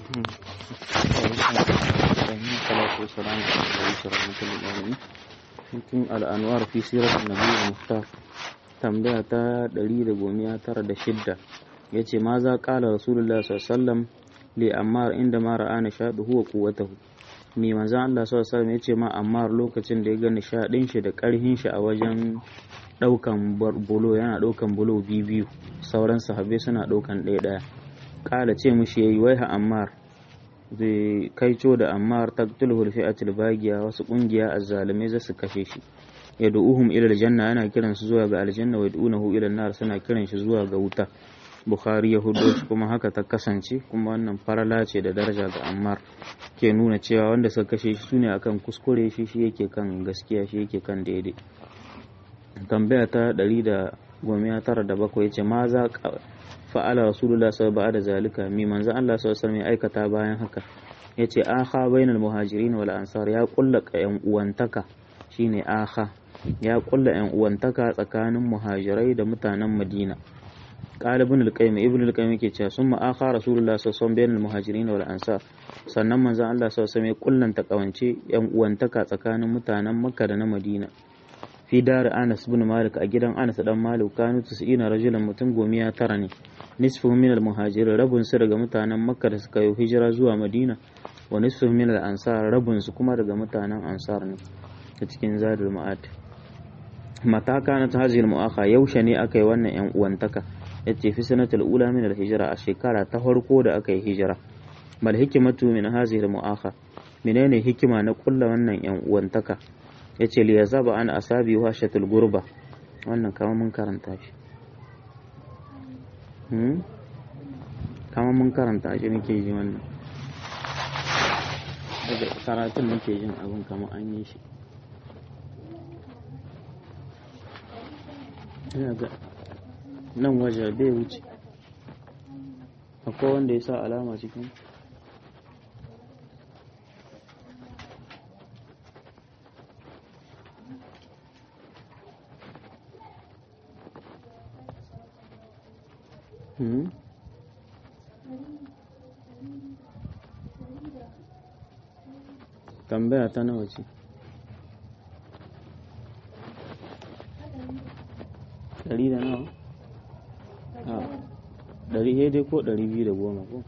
cikin al'anwar fi sirar nabi muftar tambaya ta 196 ya ce ma za ƙala rasulullah sallam li ammar inda ma ra'a nishaɗu huwa quwwatahu mai manzan Allah sallallahu ya ce ma ammar lokacin da ya ga nishaɗin shi da ƙarhin shi a wajen ɗaukan bulo yana ɗaukan bulo biyu biyu sauran sahabbai suna ɗaukan ɗaya ɗaya ƙala ce mushi yayi wai ha ammar zai kaico da ammar taqtuluhu fi'atul bagiya wasu kungiya azzalimai za su kashe shi yad'uhum ila aljanna yana kiran su zuwa ga aljanna wa yad'unahu ila nar suna kiran shi zuwa ga wuta bukhari ya hudo shi kuma haka ta kasance kuma wannan farala ce da daraja ga ammar ke nuna cewa wanda suka kashe shi sune akan kuskure shi shi yake kan gaskiya shi yake kan daidai tambaya ta 197 yace ma za fa'ala rasulullah sallallahu alaihi da zalika mi manzo Allah sallallahu alaihi ya aikata bayan haka yace akha bainal muhajirin wal ansar ya kulla yan uwantaka shine akha ya kulla yan uwantaka tsakanin muhajirai da mutanen Madina qala ibn al-qayyim ibn al-qayyim yake cewa summa akha rasulullah sallallahu alaihi bainal muhajirin wal ansar sannan manzo Allah sallallahu alaihi ya kullanta kawance yan uwantaka tsakanin mutanen Makka da na Madina fi dar Anas bin Malik a gidan Anas dan Malik kanu 90 rajulan mutum gomiya tara ne nisfuhum min al-muhajirin rabun su daga mutanen Makka da suka yi hijira zuwa Madina wa nisfuhum min al-ansar rabun su kuma daga mutanen Ansar ne a cikin Zadul Ma'ad mata kana ta hazil mu'akha yaushe ne aka yi wannan yan uwantaka yace fi sanatul ula min al-hijra a shekara ta farko da aka yi hijira bal hikmatu min hazil mu'akha menene hikima na kulla wannan yan uwantaka ya ce liya zaba an asabi washatul gurba wannan kama mun karanta shi kama mun karanta shi nake ji wannan daga karatun nake jin abin kama an yi shi ina ga nan waje bai wuce akwai wanda ya sa alama cikin tambaya ta nawa ce ɗari da nawa a ɗari dai ko ɗari biyu da goma ko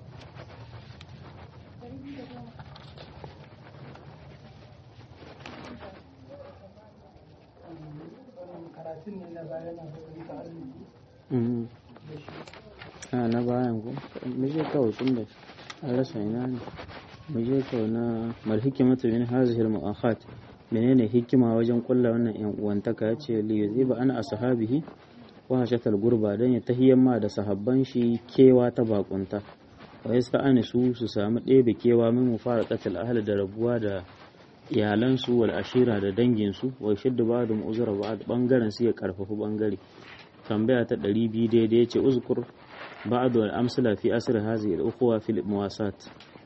a na bayan ku muje kawai tun da an rasa ina ne muje kawai na mal hikimatu min hazihi al mu'akhat menene hikima wajen kulla wannan yan uwantaka yace li yuziba ana ashabihi wa hashatal gurba dan ya tahiyyan ma da sahabban shi kewa ta bakunta wa yasta an su su samu ɗebe kewa min mufaraqatil ahli da rabuwa da iyalansu wal ashira da danginsu wa shiddu ba'dum uzra ba'd bangaren su ya karfafu bangare tambaya ta 200 daidai yace uzkur بعض الأمثلة في أسر هذه الأخوة في المواساة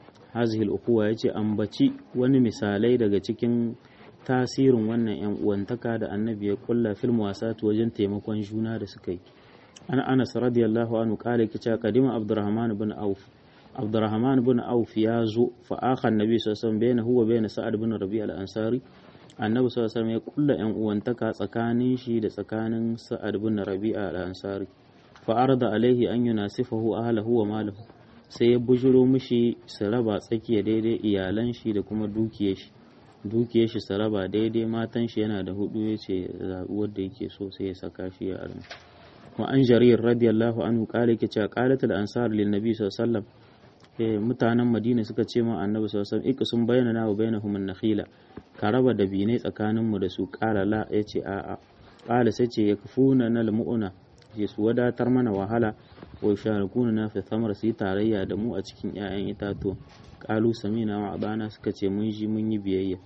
هذه الأخوة yace ambaci wani misalai daga cikin tasirin wannan yan uwantaka da annabi ya kulla fil muwasat wajen taimakon juna da suka yi an Anas radiyallahu anhu kale kice kadima Abdurrahman ibn Auf Abdurrahman ibn Auf ya zo fa akhan nabi sallallahu alaihi wasallam bayna huwa bayna Sa'ad ibn Rabi' al-Ansari annabi sallallahu alaihi wasallam ya kulla yan uwantaka tsakanin shi da tsakanin Sa'ad ibn Rabi' al-Ansari fa'arda alaihi an yunasifahu ahlahu wa malahu sai ya bujuro mishi su raba tsakiya daidai iyalan shi da kuma dukiyar shi dukiyar shi su raba daidai matan shi yana da hudu ya ce zaɓi wadda yake so sai ya saka shi ya armi wa an jarir radiyallahu anhu kala yake cewa qalat al ansar lin nabi sallallahu alaihi mutanen madina suka ce ma annabi sallallahu alaihi wasallam sun bayyana na wa bainahum an nakhila ka raba da bine tsakanin mu da su qala la yace a'a qala sai ce yakfuna nal mu'una ce su wadatar mana wahala wa sharikuna na fi samar su yi tarayya da mu a cikin 'ya'yan itatuwa kalu samina wa abana suka ce mun ji mun yi biyayya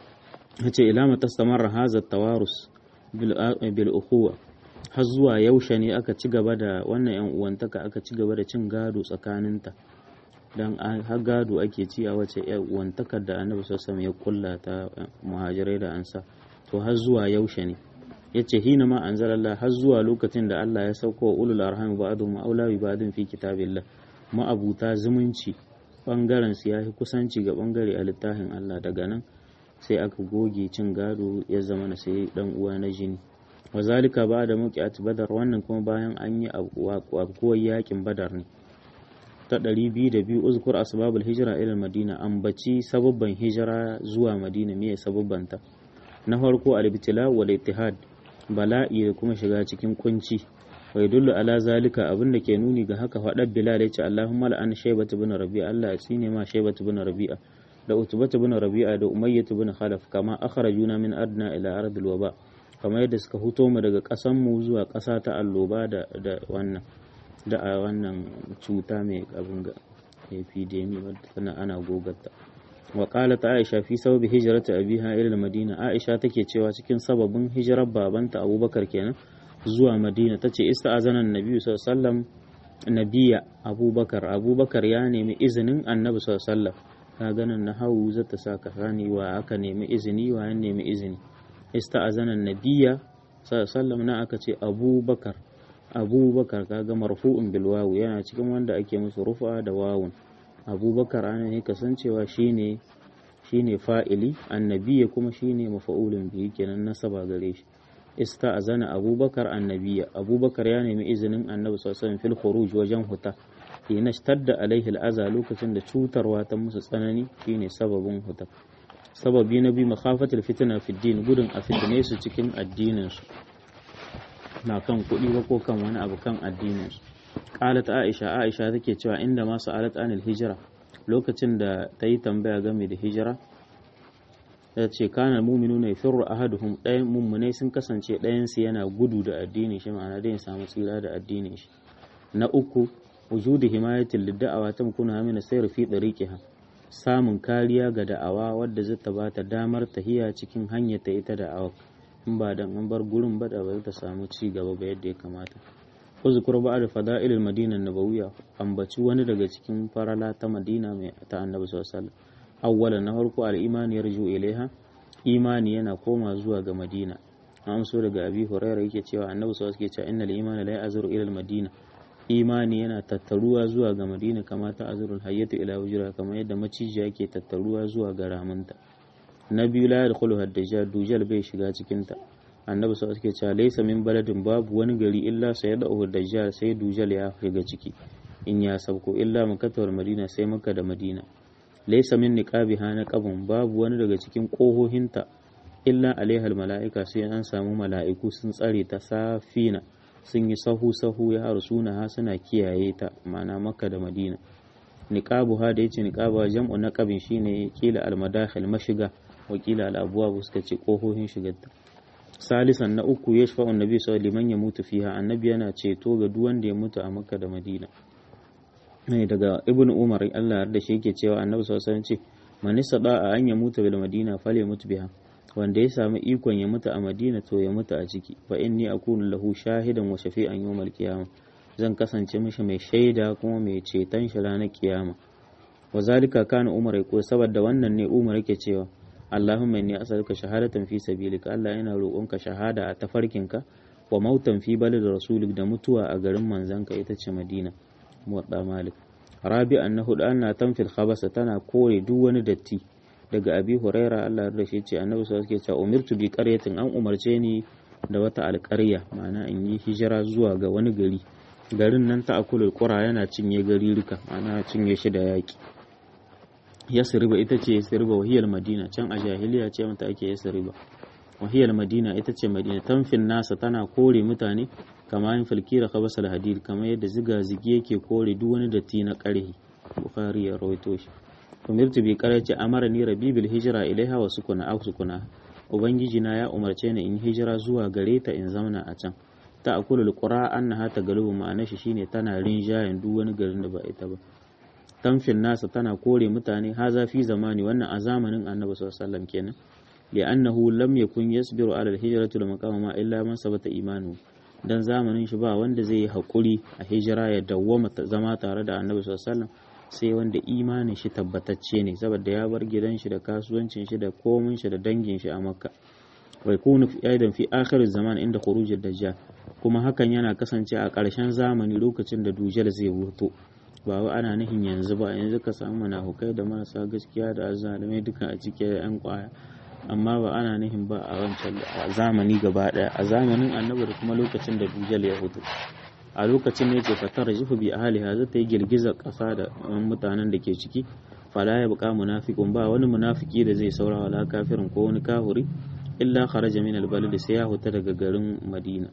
yace ila mata samar hazat tawarus bil ukhuwa har zuwa yaushe ne aka ci gaba da wannan yan uwantaka aka ci gaba da cin gado tsakaninta dan har gado ake ci a wace yan uwantakar da annabi sallallahu alaihi ya kulla ta muhajirai da ansa to har zuwa yaushe ne yace hina ma anzalallah har zuwa lokacin da Allah ya sauko wa ulul arham ba'dhum aula bi ba'dhin fi kitabillah ma'abuta zumunci bangaren su yafi kusanci ga bangare a littafin Allah daga nan sai aka goge cin gado ya zama na sai dan uwa na jini wa zalika ba da muqiat badar wannan kuma bayan an yi abuwar yakin badar ne ta 202 uzkur asbabul hijra ila madina ambaci sababban hijira zuwa madina me sababbanta na farko al-ibtila wal ittihad bala'i da kuma shiga cikin kunci wa yadullu ala zalika abin da ke nuni ga haka faɗar bilal ya ce allahumma la'an shaybatu bin rabi'a allah ya tsine ma shaybatu bin rabi'a da utubatu bin rabi'a da umayyatu bin khalaf kama akhrajuna min adna ila ardil waba kamar yadda suka huto mu daga ƙasan mu zuwa ƙasa ta alloba da da wannan da a wannan cuta mai abin ga epidemi wadda tana ana gogarta wa qalat aisha fi sababi hijrati abiha ila madina aisha take cewa cikin sababin hijirar babanta abubakar kenan zuwa madina tace ista'azana annabi sallallahu alaihi wasallam nabiya abubakar abubakar ya nemi izinin annabi sallallahu alaihi wasallam ka ganin na hawu zata saka sani wa aka nemi izini wa ya nemi izini ista'azana nabiya sallallahu na aka ce abubakar abubakar kaga marfu'un bil wawu yana cikin wanda ake musu rufa da wawun abubakar ana ne kasancewa shine shine fa'ili annabiya kuma shine mafa'ulun bihi kenan nasaba gare shi ista'azana abubakar annabiya abubakar ya nemi izinin annabi sallallahu alaihi wasallam fil khuruj wajen huta hina shtadda alaihi al'aza lokacin da cutarwa ta musu tsanani shine sababin huta sababi na bi makhafatul fitna fi din gudun a fitne su cikin addinin su na kan kuɗi ba ko kan wani abu kan addinin su qalat aisha aisha take cewa inda ma sa'alat anil hijra lokacin da ta yi tambaya game da hijira ta ce kana muminu ne firru ahaduhum ɗayan mummunai sun kasance ɗayansu yana gudu da addinin shi ma'ana dai ya samu tsira da addinin shi na uku wujudu himayatin lidda'awa ta mukuna min sayar fi dariqiha samun kariya ga da'awa wadda zai ta bata damar tahiya cikin hanyar ta ita da'awa in ba dan an bar gurin ba da ba ta samu ci gaba ba yadda ya kamata uzkur ba'da fada'ilil madina nabawiyya ambaci wani daga cikin farala ta madina mai ta annabi sallallahu alaihi wasallam awwalan na farko al-imani yarju ilaiha imani yana koma zuwa ga madina an so daga abi hurairah yake cewa annabi sallallahu alaihi wasallam yake cewa innal imana la ya'zuru ila al-madina imani yana tattaruwa zuwa ga madina kama ta azurul hayyatu ila wujra kamar yadda macijiya ke tattaruwa zuwa ga ramunta na biyu la yadkhulu haddajal dujal bai shiga cikin ta annabi sallallahu alaihi wasallam laysa min baladin babu wani gari illa sayadahu dajjal sai dujal ya shiga ciki in ya sauko illa makka madina sai makka da madina laysa min niqabiha naqabun babu wani daga cikin kohohinta illa alaihal mala'ika sai an samu mala'iku sun tsare ta safina sun yi sahu-sahu ya harsuna ha suna kiyaye ta ma'ana makka da madina niqabu ha da yace niqaba jam'u naqabin shine kila almadakhil mashiga wa kila alabuwa suka ce kohohin shigarta salisan na uku ya shafa annabi sallallahu liman ya mutu fiha annabi yana ceto ga duk wanda ya mutu a makka da madina ne daga ibnu umar Allah da shi yake cewa annabi sallallahu alaihi wasallam ce man istada an ya mutu bil madina fale mutu biha wanda ya samu ikon ya mutu a madina to ya mutu a ciki fa inni akunu lahu shahidan wa shafi'an yawmal qiyamah zan kasance mishi mai shaida kuma mai ceton shi ranar kiyama wa zalika kana umar ya ko saboda wannan ne umar yake cewa Allahumma inni as'aluka shahadatan fi sabilika Allah yana roƙonka shahada a tafarkinka wa mautan fi balad rasulik da mutuwa a garin manzanka ita ce Madina muwadda Malik rabi'an na hudu anna tanfil khabasa tana kore duk wani datti daga abi huraira Allah ya shi ce annabi sallallahu alaihi wasallam umirtu bi qaryatin an umarce ni da wata alƙarya ma'ana in yi hijira zuwa ga wani gari garin nan ta akulul qura yana cinye gari rika ma'ana cinye shi da yaki yasriba ita ce yasriba wahiyar madina can a jahiliya ce mata ake yasriba wahiyar madina ita ce madina tanfin nasa tana kore mutane kama yin falkira khabasal hadid kamar yadda ziga zigi yake kore duk wani datti na ƙarhi bukhari ya rawaito shi umirtu bi qarati amara ni rabbi bil hijra ilaiha wa sukuna aw sukuna ubangiji na ya umarce ni in hijira zuwa gare ta in zamana a can ta akulul qura annaha tagalubu ma'ana shi shine tana rinjayen duk wani garin da ba ita ba tamfin nasa tana kore mutane haza fi zamani wannan a zamanin annabi sallallahu alaihi wasallam kenan li'annahu lam yakun yasbiru ala al-hijrati lil maqama ma illa man sabata imanu dan zamanin shi ba wanda zai yi hakuri a hijira ya dawwama zama tare da annabi sallallahu alaihi wasallam sai wanda imanin shi tabbatacce ne saboda ya bar gidan shi da kasuwancin shi da komin shi da dangin shi a makka wai kunu aidan fi akhir zaman inda khuruj dajjal kuma hakan yana kasance a ƙarshen zamani lokacin da dujal zai wuto ba wa ana nihin yanzu ba yanzu ka samu munafukai da marasa gaskiya da azzalumai duka a cikin yan kwaya amma ba ana nihin ba a wancan zamani gaba daya a zamanin annabi da kuma lokacin da dujal ya hudu a lokacin ne ce fatar jifu bi ahliha zata yi girgizar kasa da mutanen da ke ciki fala ya buƙa munafiqun ba wani munafiki da zai saura wala kafirin ko wani kahuri illa kharaja min albalad sai ya huta daga garin madina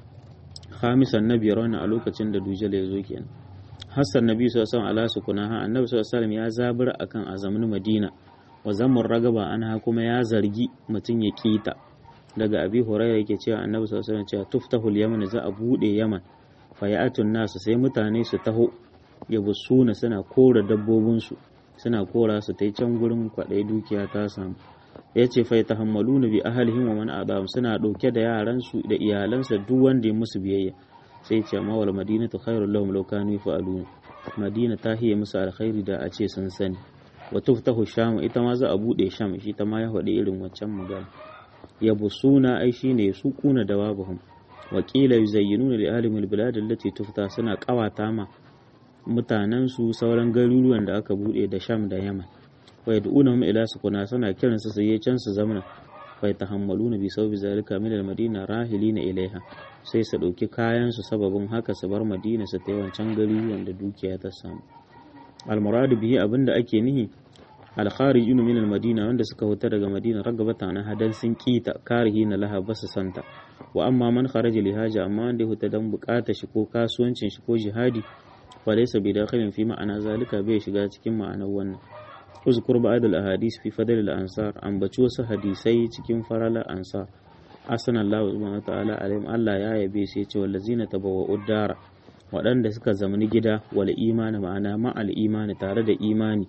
khamisan na biyar wannan a lokacin da dujal ya zo kenan hassan nabi sallallahu alaihi wasallam sukunaha annabi sallallahu alaihi ya zabura akan azamin madina wa zamur ragaba anha kuma ya zargi mutum ya kita daga abi hurairah yake cewa annabi sallallahu alaihi wasallam cewa tuftahul yaman za a bude yaman fayatun nasu sai mutane su taho ya busuna suna kora dabbobinsu suna kora su ta can gurin kwaɗai dukiya ta samu ya ce fai ta hammalu na bi ahalihim wa man adam suna ɗauke da yaransu da iyalansa duk wanda ya musu biyayya sai ce amma wal madinatu khairul lahum law kanu yaf'alun madina ta hiye musu alkhairi da a ce sun sani wa tuftahu sham ita ma za a bude sham shi ta ma ya faɗi irin waccan magana ya busuna ai shine su kuna da babuhum wa qila yuzayyinuna li ahli bilad allati tufta suna kawata ma mutanen su sauran garuruwan da aka bude da sham da yaman wa yad'unahum ila sukuna suna kiransu su je can su zamana fa yatahammaluna bi sawbi zalika min al-madina rahilina ilaiha sai su dauki kayan su sababin haka su bar madina su ta wancan garuruwan da dukiya ta samu al-muradu bihi abinda ake nihi al-kharijun min al-madina wanda suka huta daga madina ragabata na hadan sun kita karihina laha basu santa wa amma man kharaja li haja amma wanda ya huta dan bukata shi ko kasuwancin shi ko jihadi fa laysa bi dakhilin fi ma'ana zalika bai shiga cikin ma'anar wannan uzkur ba'd al-ahadith fi fadl al-ansar ambaci wasu hadisai cikin farala ansar asana Allah subhanahu wa ta'ala alaihim Allah ya yabe sai ce wallazina tabawwa'u dara waɗanda suka zamani gida wal imani ma'ana ma'al imani tare da imani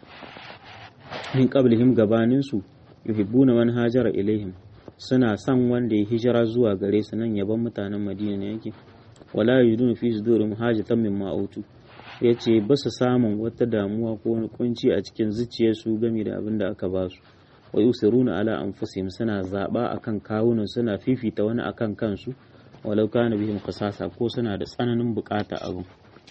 min qablihim gabanin su yuhibbuna man hajara ilaihim suna son wanda ya hijira zuwa gare su nan yaban mutanen Madina ne yake wala yajiduna fi sudurihim hajatan mimma utu yace ba su samun wata damuwa ko wani kunci a cikin zuciyarsu game da abin da aka ba su wa yusiruna ala anfusihim suna zaba akan kawunan suna fifita wani akan kansu walau kana bihim khasasa ko suna da tsananin bukata abin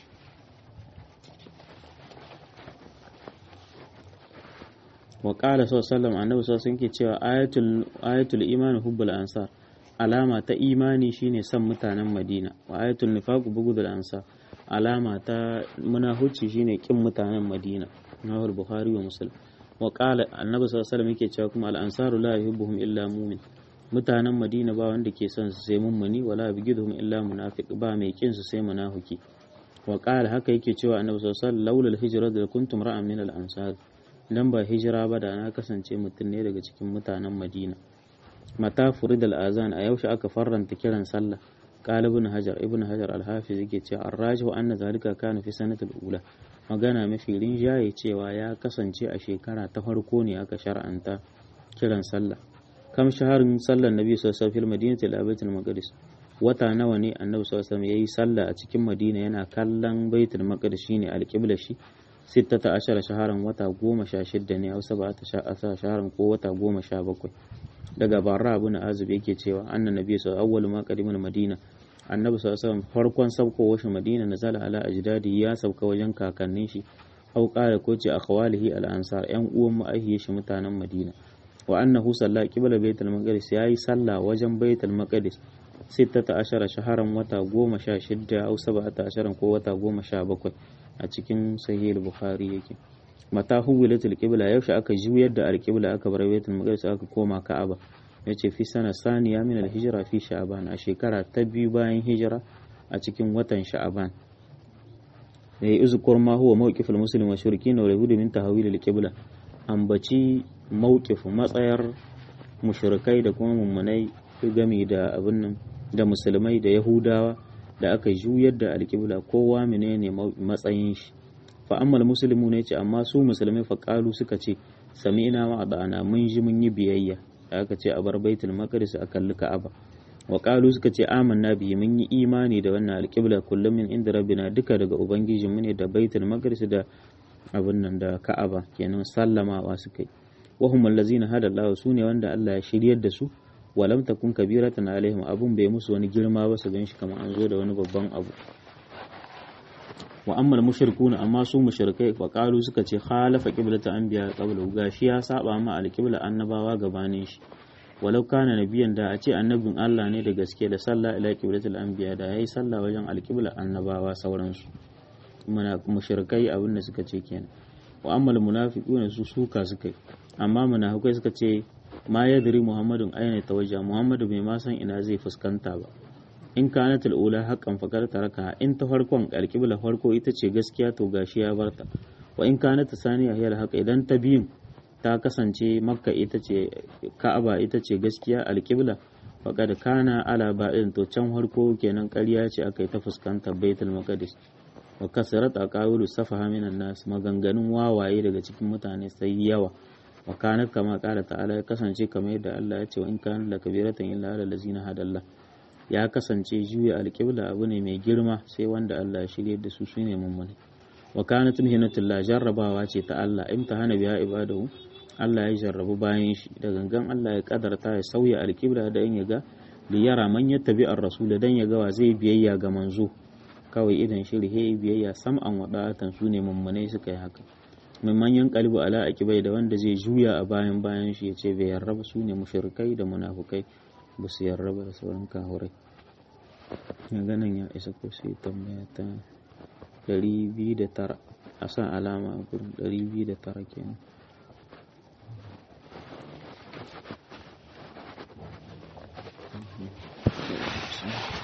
wa qala sallallahu annabi sallallahu ke cewa ayatul ayatul iman hubbul ansar alama ta imani shine son mutanen madina wa ayatul nifaq bugudul ansar alama ta munahuci shine kin mutanen madina nawar bukhari wa muslim wa qala annabi sallallahu alaihi yake cewa kuma al ansaru la yuhibbuhum illa mu'min mutanen madina ba wanda ke son su sai mummuni wala bigiduhum illa munafiq ba mai kin su sai munafiki wa qala haka yake cewa annabi sallallahu alaihi wasallam laula al hijra da kuntum ra'an min al ansar dan ba hijira ba da na kasance mutum ne daga cikin mutanen madina mata furid al-azan a yaushe aka farranta kiran sallah qala ibn hajar ibn hajar al-hafiz yake cewa ar-rajihu anna zalika kana fi sanati al-ula magana mafi rinjaye cewa ya kasance a shekara ta farko ne aka shar'anta kiran sallah kam shaharin sallar nabi sallallahu alaihi wasallam madinati al maqdis wata nawa ne annabi sallallahu alaihi wasallam yayi sallah a cikin madina yana kallon baitul maqdis shine al-qibla shi sittata ashara shaharan wata goma sha shidda ne hausa ba ta shaharan ko wata goma sha bakwai daga barra abu na azub yake cewa annan nabi sau awwal ma qadimal madina annabi sallallahu alaihi wasallam farkon sabko shi madina nazala ala ajdadi ya sauka wajen kakannin shi au qala ko ce akhwalihi al ansar yan uwan ma'ahiyi shi mutanen madina wa annahu salla qibla baitul maqdis yayi sallah wajen baitul maqdis sittata ashara shaharan wata goma sha shidda au sab'ata asharan ko wata goma sha bakwai a cikin sahih bukhari yake mata huwilatul qibla yaushe aka juyar da alqibla aka bar baitul maqdis aka koma ka'aba yace fi sana saniya min alhijra fi sha'ban a shekara ta biyu bayan hijira a cikin watan sha'ban ya uzkur ma huwa mawqiful muslim wa shirkin wa yahudu min tahwil alqibla ambaci mawqif matsayar mushrikai da kuma mummunai game da abin nan da musulmai da yahudawa da aka juyar da alƙibla kowa menene matsayin shi fa ammal muslimu ne ce amma su musulmai fa qalu suka ce sami'na wa adana mun ji mun yi biyayya da aka ce a bar baitul maqdis a kalli ka'aba wa qalu suka ce amanna bi mun yi imani da wannan alƙibla kullum min inda rabbina duka daga ubangijin mu ne da baitul maqdis da abin nan da ka'aba kenan sallamawa suka yi wahum allazina hada Allah su ne wanda Allah ya shiryar da su walam takun kabiratan alaihim abun bai musu wani girma ba su ganshi kamar an zo da wani babban abu wa ammal mushrikuna amma su mushrikai fa qalu suka ce khalafa qiblata anbiya qabla gashi ya saba ma alqibla annabawa gabanin shi walau kana nabiyan da a ce annabin Allah ne da gaske da sallah ila qiblatil anbiya da yayi sallah wajen alqibla annabawa sauransu muna mushrikai abin da suka ce kenan wa ammal munafiquna su suka suka amma munafikai suka ce ma yadri muhammadun aina tawajja muhammadu bai ma san ina zai fuskanta ba in kanat ula haqqan faqad taraka in ta farkon alqibla farko ita ce gaskiya to gashi ya barta wa in kanat saniya hiya alhaq idan ta biyun ta kasance makka ita ce ka'aba ita ce gaskiya alqibla faqad kana ala ba'in to can farko kenan ƙarya ce aka yi ta fuskantar baitul maqdis wa kasarat aqawilu safaha minan nas maganganun wawaye daga cikin mutane sai yawa wa kanat kama qala ta'ala ya kasance kamar yadda Allah ya ce wa in kana lakabiratan illa ala allazina hadallah ya kasance juya alƙibla abu ne mai girma sai wanda Allah ya shirye da su su ne mummuni wa kanat mihnatullah jarrabawa ce ta Allah imtihana biya ibadahu Allah ya jarrabu bayan shi da gangan Allah ya kadarta ya sauya alƙibla da in yaga li yara man yattabi ar-rasul dan yaga wa zai biyayya ga manzo kawai idan shirhe biyayya sam'an wada'atan su ne mummune suka yi haka mai manyan kalbu ala akibai da wanda zai juya a bayan bayan shi ya ce bai yarraba su ne mushrikai da munafukai ba su yarraba da sauran kahurai ganin ya isa ko sai tambaya ta 209 a sa alama a gurin 209 kenan Thank you.